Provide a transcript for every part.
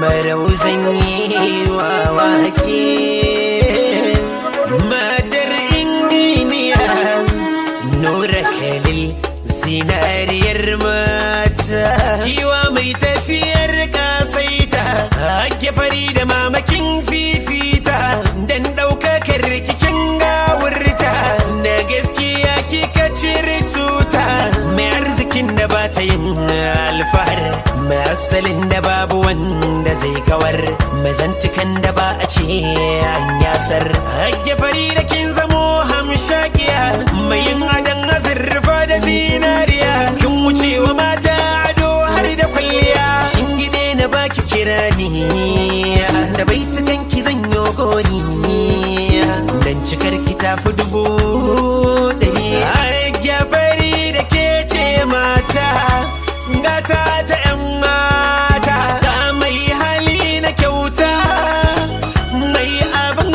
barau zan yi wa wake madar inginiya nura kalil zinariyar mata yiwa mai tafiyar kasaita hake fari da mamakin fifita dan ɗaukakar kikin gawurta da gaskiya kika cire tuta mai arzikin da ba ta yin alfahar mai asalin da babu wanda zai kawar mai zantukan da ba a ce an yasar hake fari da kin zamo hamshakiya mai yin adan azurfa da zinariya kin wucewa mata ado har da kwalliya shingide na baki kirani da baitukan ki zan yi goni dan cikar ki tafi dubu ɗari ya fari da ke ce mata gata ta 'yan mata ga mai hali na kyauta mai abin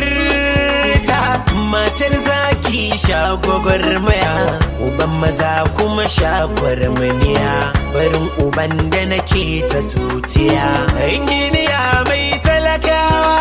afirta matar zaki shagogor maya uban maza kuma shagwar maniya barin uban da nake ta tutiya inginiya mai talakawa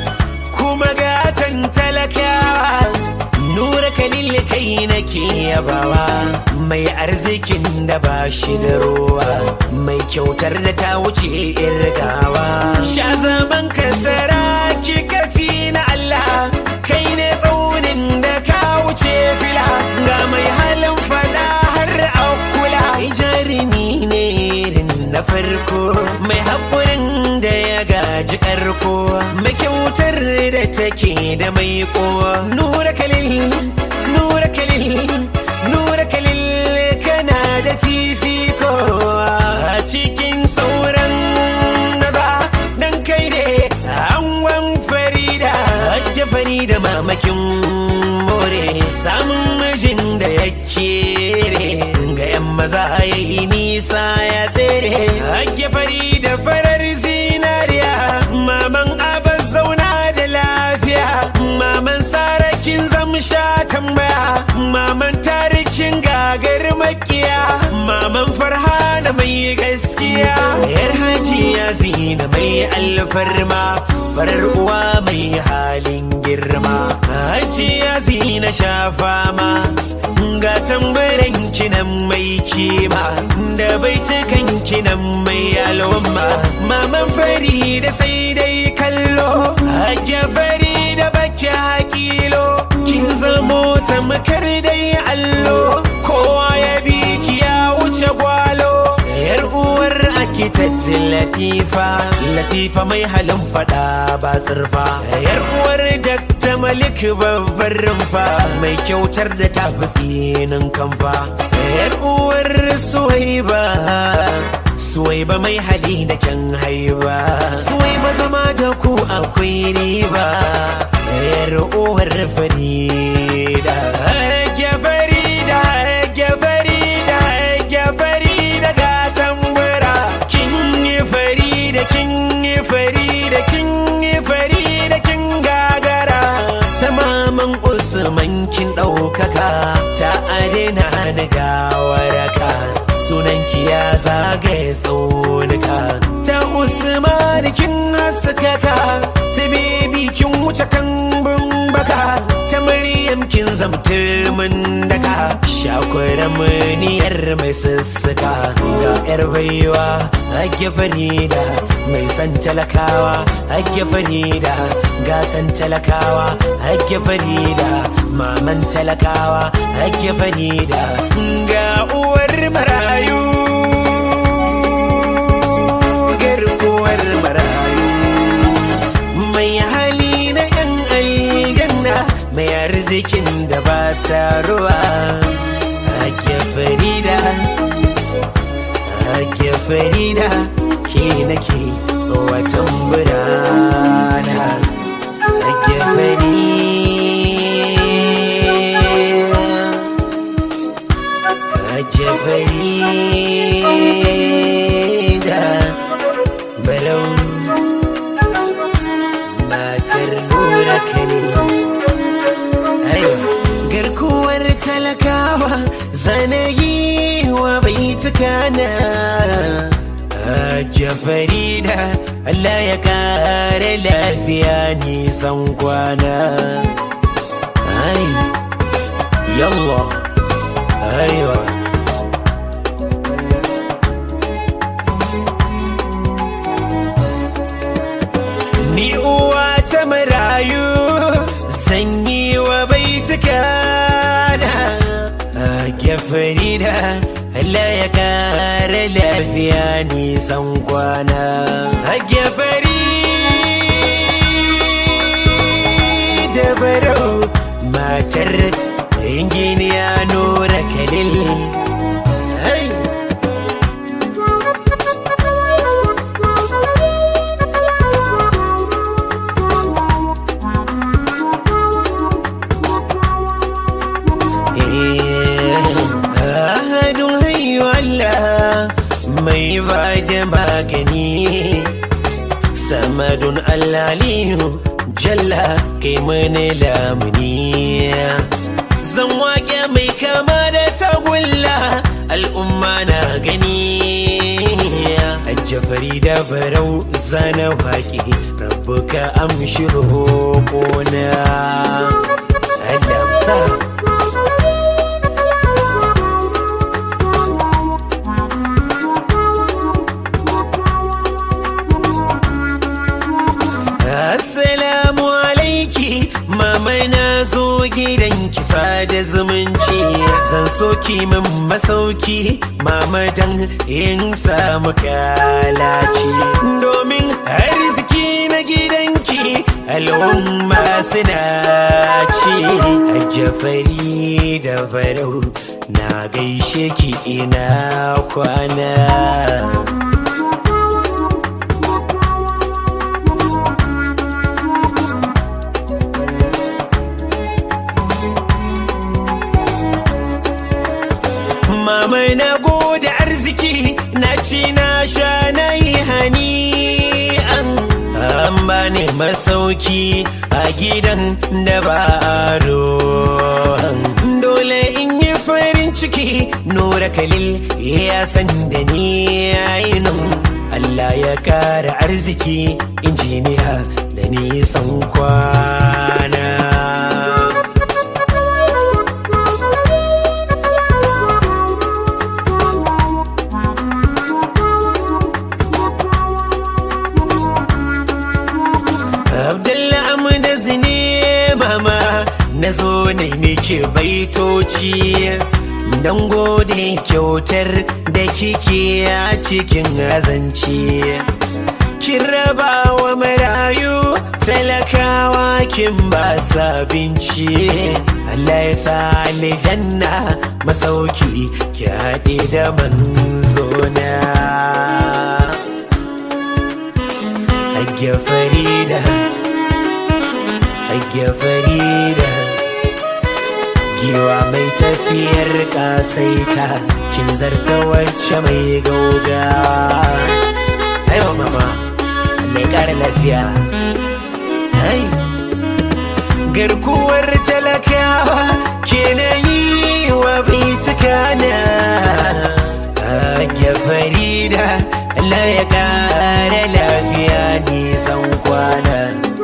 kuma gatan talakawa nura kalil kai nake yabawa mai arzikin da ba shi da ruwa mai kyautar da ta wuce irgawa sha zaman kasara ki kafi na Allah kai ne tsaunin da ka wuce fila ga mai halin fada har akula jarumi ne irin na farko mai haƙurin da ya gaji ƙarko mai kyautar da take da mai kowa nura kalil nura kalil nura kalil kana da fifiko a cikin sauran naza dan kai ne angon farida hajja farida mamakin more samun mijin da ya kere ga yan maza ya yi nisa ya tsere hajja farida farar zinariya maman abas zauna da lafiya maman sarakin zamsha tambaya maman tarikin gagar makiya maman farhana mai gaskiya yar hajiya zina mai alfarma farar uwa mai halin girma hajiya zina sha fama ga tambaran kinan mai kima da baitukan kinan mai alwamma maman fari da sai dai kallo hajiya fari da baki hakilo kin zamo tamkar dai allo kowa ya bi ki ya wuce gwalo yar uwar architect latifa latifa mai halin fada ba tsirfa yar uwar dakta malik babbar rumfa mai kyautar da ta fi tsinin kamfa yar uwar suwaiba suwaiba mai hali da kyan haiba suwaiba zama da ku akwai riba yar uwar farida ya farida ya farida ya farida ga tambura kin yi farida kin yi farida kin yi farida kin gagara tamaman usman kin ɗaukaka ta adina na gawaraka sunan ki ya zagaye tsaunuka ta usman kin haskaka ta bebi kin wuce kan baka ta maryam kin zamtar mun daka shakwara muniyar mai sussuka ga yar baiwa hake farida mai san talakawa hake farida gatan talakawa hake farida maman talakawa hake farida ga uwar marayu garkuwar marayu mai hali na yan aljanna mai arzikin da ba ta ruwa ake farida ake farida ke nake watan burana ake farida ake farida balau matar nura kane garkuwar talakawa zanayi wa bai tukana Hajiya Farida Allah ya kare lafiya nisan kwana Ai Yallah Aiwa Ni uwa ta marayu zan yi wa baituka na Hajiya Farida Allah ya kare lafiya nisan kwana Hajiya Farida barau matar injiniya Nura Khalil Hey! Ahadun hayu Allah mai ba da magani samadun allaliyu jalla kai mani lamuni zan waƙe mai kama da tagulla al'umma na gani jafari da barau zana waƙe rabu ka amshi roƙona Allah sa Assalamu alaiki mama na zo gidan kisa da zumunci zan soki min masauki mama dan in samu kalaci domin arziki na gidanki al'umma suna ci a jafari da farau na gaishe ki ina kwana Mama na gode arziki na ci na sha na yi hani an an bani masauki a gidan da ba aro dole in yi farin ciki nura kalil ya san da ni ainihin Allah ya kara arziki injiniya da nisan kwana Abdullah Amda zine mama na zo ne miki baitoci don gode kyautar da kike a cikin azanci. Kin raba wa marayu talakawa kin ba sabinci. Allah ya sa aljanna masauki ki haɗe da manzona. Hajiya Farida Hajiya Farida Giwa mai tafiyar kasaita Kin zarta wacce mai gaugawa Aiwa mama Allah ya kara lafiya Hai Garkuwar talakawa ke na yi wa bitukana Hajiya Farida Allah ya kara lafiya nisan kwana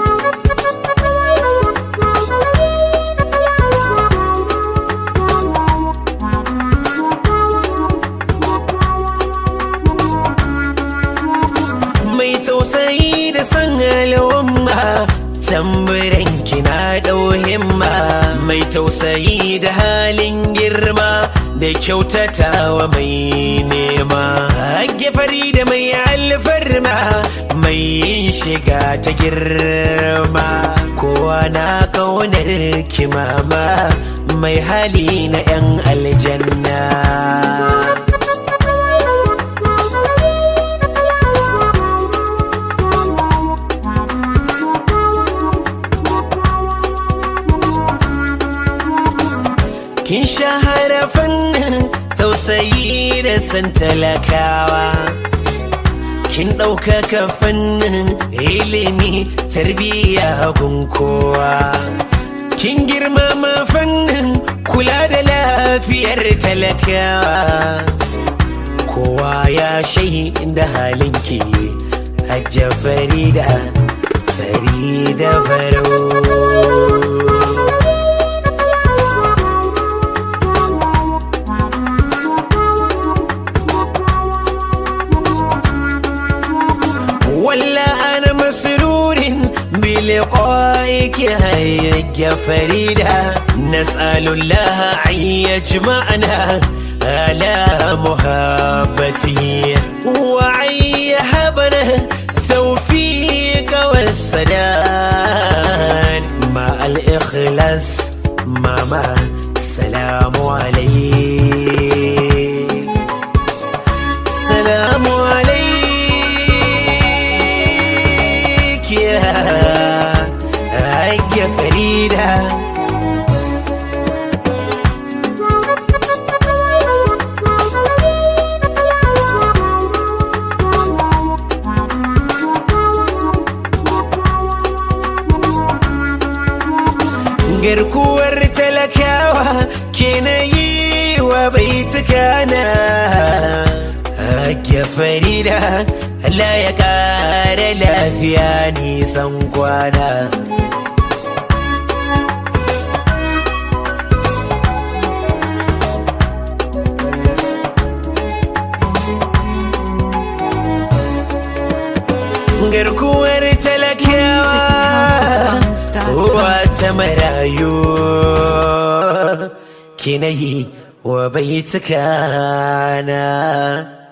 mai tausayi da san al'umma tamburan kina ɗau himma mai tausayi da halin girma da kyautatawa mai nema hagge fari da mai alfarma mai yin shiga ta girma kowa na kaunar kimama mai hali na 'yan aljanna kin shahara fannin tausayi da san talakawa kin ɗaukaka fannin ilimi tarbiyya gun kowa kin girmama fannin kula da lafiyar talakawa kowa ya shaida halinki hajja farida farida farau ولا أنا مسرور بلقائك هيا فريدة نسأل الله أن يجمعنا على محبته وأن يهبنا توفيق والسداد مع الإخلاص ماما السلام عليك السلام عليك يا هيا فريدة garkuwar talakawa ke na yi wa baitukana Hajiya Farida Allah ya kara lafiya nisan kwana. Garkuwar talakawa wata marayu kinayi wa baitukana.